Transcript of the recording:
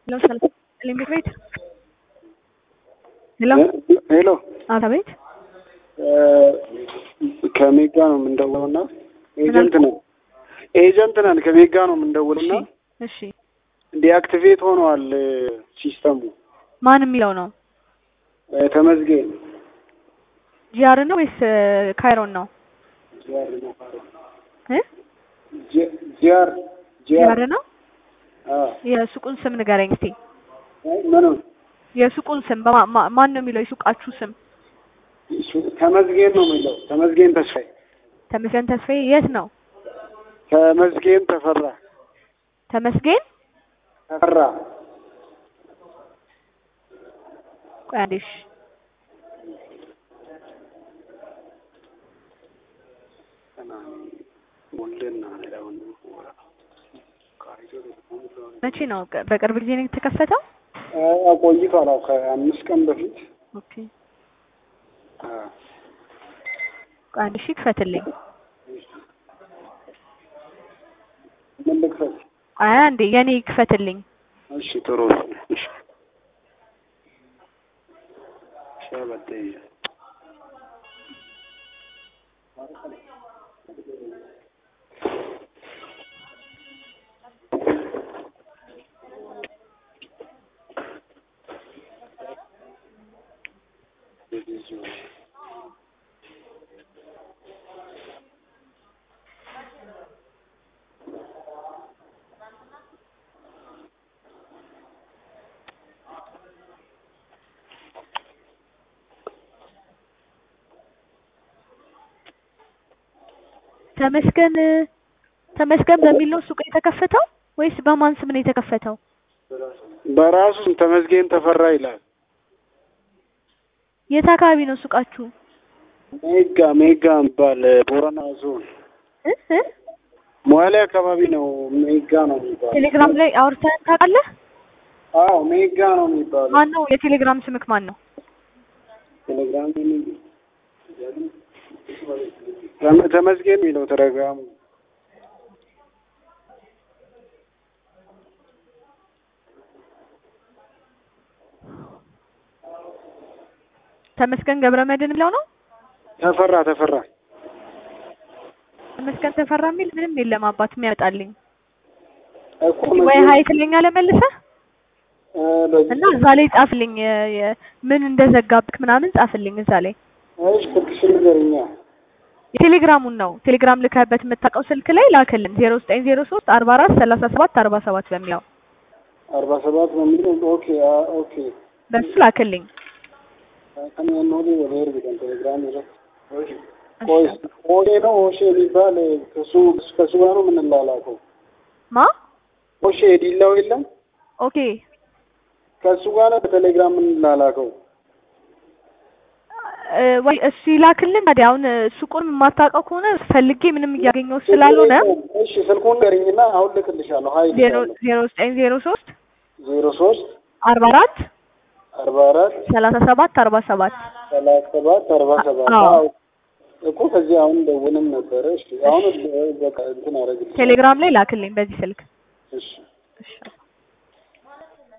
ሄሎ ሰላም ሊምቢክ ቤት ሄሎ ሄሎ አቤት ከሜጋ ነው የምንደውለው እና ኤጀንት ነን ኤጀንት ነን ከሜጋ ነው የምንደውለው እና እሺ ዲአክቲቬት ሆነዋል ሲስተሙ ማን የሚለው ነው ተመዝጌን ጂአር ነው ወይስ ካይሮን ነው እ ጂአር ጂአር ነው የሱቁን ስም ንገረኝ እስቲ ምንም የሱቁን ስም በማ- ማ- ማን ነው የሚለው የሱቃችሁ ስም ተመዝጌን ነው የሚለው ተመዝጌን ተስፋዬ ተመስገን ተስፋዬ የት ነው ተመዝጌን ተፈራ ተመስገን ተፈራ ቆይ አንዴ እሺ መቼ ነው ቀ- በቅርብ ጊዜ ነው የተከፈተው ቆይቷል። አዎ ከአምስት ቀን በፊት ኦኬ ቆይ አንዴ እሺ ክፈትልኝ ምን ልክፈት? አይ አንዴ የኔ ክፈትልኝ እሺ ጥሩ እሺ ሻበተ ተመስገን ተመስገን በሚል ነው ሱቅ የተከፈተው ወይስ በማን ስም ነው የተከፈተው? በራሱ ተመዝጌን ተፈራ ይላል። የት አካባቢ ነው ሱቃችሁ? ሜጋ ሜጋ የሚባል ቦረና ዞን እ እ ሞያሌ አካባቢ ነው። ሜጋ ነው የሚባለው። ቴሌግራም ላይ አውርተን ታውቃለህ? አዎ ሜጋ ነው የሚባለው። ማን ነው የቴሌግራም ስምክ ማን ነው? ቴሌግራም ተመ- ተመዝጌን የሚለው ቴሌግራሙ ተመስገን ገብረ መድህን የሚለው ነው? ተፈራ ተፈራ ተመስገን ተፈራ የሚል ምንም የለም አባት የሚያመጣልኝ። እኮ ወይ መዝጌን- ሀይ ትለኛለህ መልሰህ እ በዚህ- እና እዛ ላይ ጻፍልኝ የ- የ- ምን እንደዘጋብክ ምናምን ጻፍልኝ እዛ ላይ እሺ ስልክሽን ንገሪኛ። የቴሌግራሙን ነው ቴሌግራም ልከህበት የምታውቀው ስልክ ላይ ላክልን ዜሮ ዘጠኝ ዜሮ ሶስት አርባ አራት ሰላሳ ሰባት አርባ ሰባት በሚለው አርባ ሰባት ነው የሚለው ኦኬ አ- ኦኬ በሱ ላክልኝ። ከኔ ኖዲ ወደ ኤርቢቀን ቴሌግራም ይረ ቆይ ኦሼ ነው ኦሼ የሚባል ከሱ ከሱ ጋር ነው የምንላላከው። ማ ኦሼ ዲላው የለም ኦኬ ከሱ ጋር ነው በቴሌግራም የምንላላከው። እ፣ ወይ እሱ ይላክልን። ታዲያ አሁን ሱቁን የማታውቀው ከሆነ ፈልጌ ምንም እያገኘው ስላልሆነ እሺ ስልኩን ንገሪኝና አሁን ልክልሻለሁ። ሀይ ዜሮ ዜሮ ዘጠኝ ዜሮ ሶስት ዜሮ ሶስት አርባ አራት አርባ አራት ሰላሳ ሰባት አርባ ሰባት ሰላሳ ሰባት አርባ ሰባት አዎ። አዎ እኮ ከዚህ አሁን ደውልም ነበረ። እሺ አሁን በቃ እንትን አደረግልሽ። ቴሌግራም ላይ ላክልኝ በዚህ ስልክ እሺ እሺ